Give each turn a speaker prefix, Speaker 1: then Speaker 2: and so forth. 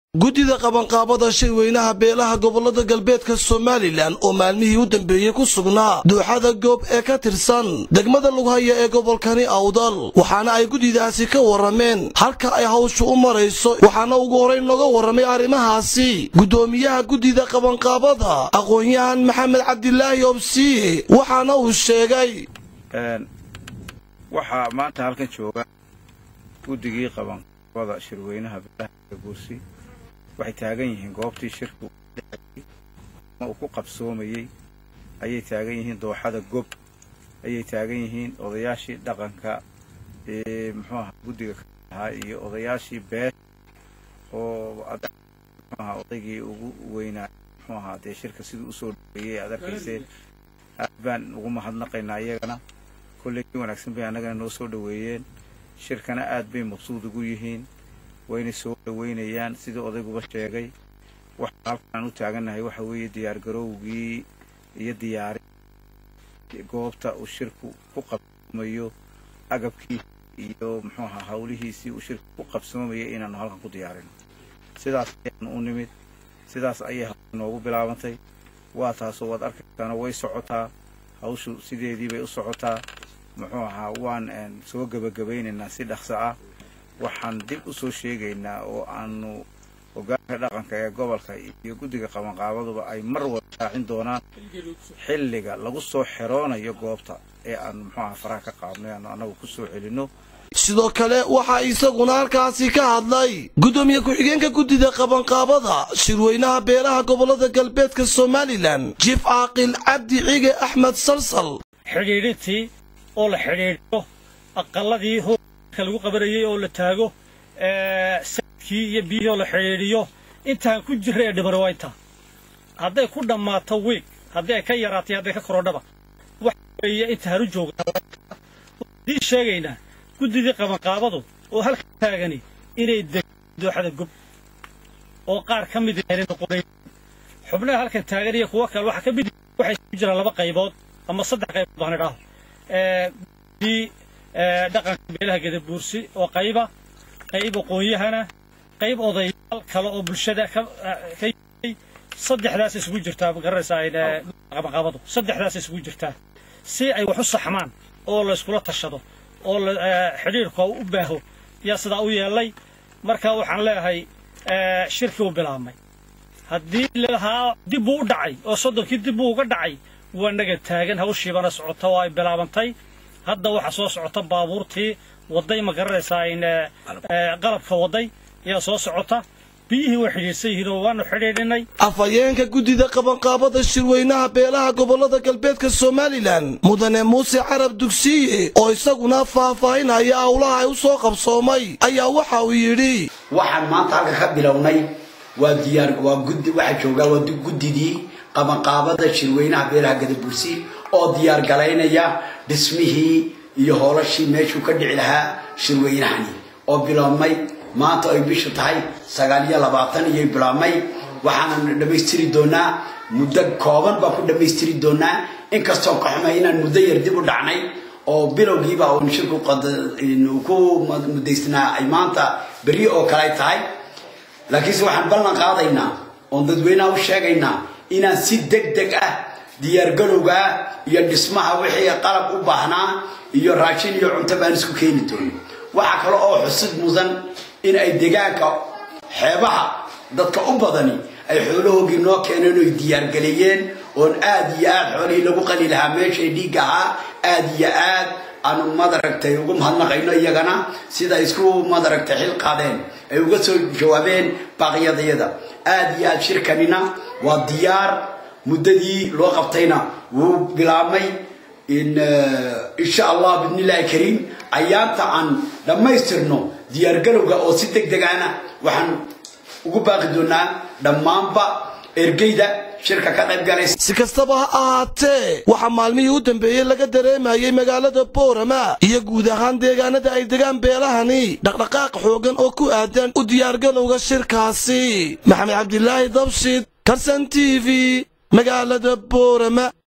Speaker 1: guddida qabanqaabada shirweynaha beelaha gobolada galbeedka somalilan oo maalmihii u dambeeyey ku sugnaa duuxada goob ee ka tirsan degmada lughaya ee gobolkani awdal waxaana ay guddidaasi ka warrameen halka ay hawshu u marayso waxaana ugu horrayn nooga warramay arrimahaasi guddoomiyaha guddida qabanqaabada aqoon-yahan maxamed cabdilaahi obsiye waxaana uu sheegay
Speaker 2: waxaa maanta halkan jooga guddigii qabanqaabada shirweynaha beelaha buursi waxay taagan yihiin goobtii shirku uu ku qabsoomayey ayay taagan yihiin dooxada gob ayay taagan yihiin odayaashii dhaqanka ee muxuu aha guddiga ka ahaa iyo odayaashii bees oo muxuu aha odaygii ugu weynaa muxuu ahaa dee shirka siduu usoo dhaweeyey aad arkayseen aad baan ugu mahadnaqaynaa iyagana kolley si wanaagsan bay annagana noo soo dhaweeyeen shirkana aad bay mabsuud ugu yihiin wayna soo dhaweynayaan sidii odayguba sheegay waxaa halkaan u taagannahay waxa weeye diyaargarowgii iyo diyaari goobta uu shirku ku qabsoomayo agabkiisa iyo muxuu ahaa hawlihiisii uu shirku ku qabsoomayay inaanu halkan ku diyaarino sidaas ayaanu u nimid sidaas ayay hawsha noogu bilaabantay waa taasoo waad arkaysaana way socotaa hawshu sideedii bay u socotaa muxuu ahaa waan soo gebagabaynaynaa si dhaqso ah waxaan dib u soo sheegaynaa oo aanu hogaanka dhaqanka ee gobolka iyo guddiga qabanqaabaduba ay mar wada raacin doonaan xilliga lagu soo xeroonayo goobta ee aan muxuu aha faraha ka qaadnay aanu annagu ku soo celinno
Speaker 1: sidoo kale waxaa isaguna halkaasi ka hadlay guddoomiye ku-xigeenka guddida qabanqaabada shirweynaha beelaha gobolada galbeedka somalilan jiif caaqil cabdi cige axmed salsal
Speaker 3: xidhiidhintii oo la xidhiidhiyo aqalladii hoka lagu qabanayey oo la taago sayidkii iyo biyihii oo la xidhiidhiyo intaan ku jirra ee dhibari waa intaa hadday ku dhammaato wiig haddii ay ka yaraatay hadday ka korodhaba waxa weeye intaan u joognaa haddii sheegaynaa guddidii qabanqaabadu oo halka taagani inay degto dooxada gob oo qaar ka mid ahayna noqonayn xubnaha halkan taagan iyo kuwo kale waxaa ka mid waxay ku jiraan laba qaybood ama saddex qaybood baan idhaaho guddii dhaqanka beelaha gadabuursi oo qayba qayb aqoon-yahana qayb odayaal kale oo bulshada ka ka yimay saddexdaas isugu jirtaa magaranaysaa qabanqaabadu saddexdaas isugu jirtaa si ay wax u saxmaan oo la iskula tashado oo xidhiirka u baaho yaa sidaa u yeelay marka waxaan leeyahay shirkii u bilaabmay haddii lalahaa dib buu u dhacay oo soddonkii dib buu uga dhacay waa naga taagan hawshiibana socota oo ay bilaabantay hadda waxaa soo socota baabuurtii waday ma garanaysaa in qalabka waday yaa soo socota biyihii way xidhiidhsan yihiin oo waanu xidhiidhinay
Speaker 1: afhayeenka guddida qabanqaabada shirweynaha beelaha gobolada galbeedka somalilan mudane muuse carab dugsiye oo isaguna faahfaahinaya howlaha ay u soo qabsoomay ayaa waxa uu yidhi
Speaker 4: waxaan maanta halka ka bilownay waa diyaar waa guddi waxaa joogaa waa guddidii qabanqaabada shirweynaha beelaha gadabursi oo diyaar galaynaya dhismihii iyo hoolashii meeshuu ka dhici lahaa shirweynahani oo biloobmay maanta ay bishu tahay sagaal iyo labaatan iyay bilaabmay waxaana dhammaystiri doonaa muddo kooban baan ku dhammaystiri doonaa inkastoo ka xumay inaan muddo yar dib u dhacnay oo bilowgiiba uun shirku ku muddaysnaa ay maanta berri oo kale tahay laakiinse waxaan ballan qaadaynaa oon dadweynaha u sheegaynaa inaan si deg deg ah diyaargalowga ah iyo dhismaha wixii qalab u baahnaa iyo raashin iyo cunto baan isku keeni doono waxaa kale oo xusid mudan in ay degaanka xeebaha dadka u badani ay xoolahoogii noo keeneen oy diyaargaleeyeen oon aad iyo aad xoolihii lagu qali lahaa meeshay dhiigga ahaa aad iyo aad aanu madaragtay ugu mahadnaqayno iyagana sida isku madaragtay xil qaadeen ay uga soo jawaabeen baaqyadayada aad iyo aad shirkanina waa diyaar muddadii loo qabtayna wuu bilaabmay insha allah bidnillahi kariim ayaanta aan dhammaystirno diyaargalowga oo si deg degaana waxaan ugu baaqi doonaa dhammaanba ergeyda shirka ka qayb galaysa
Speaker 1: si kastaba ha ahaatee waxaa maalmihii u dambeeyey laga dareemayay magaalada boorama iyo guud ahaan deegaanada ay degaan beelahani dhaqdhaqaaq xoogan oo ku aadan u diyaargalowga shirkaasi maxamed cabdilaahi dabshid karsan t v magaalada boorama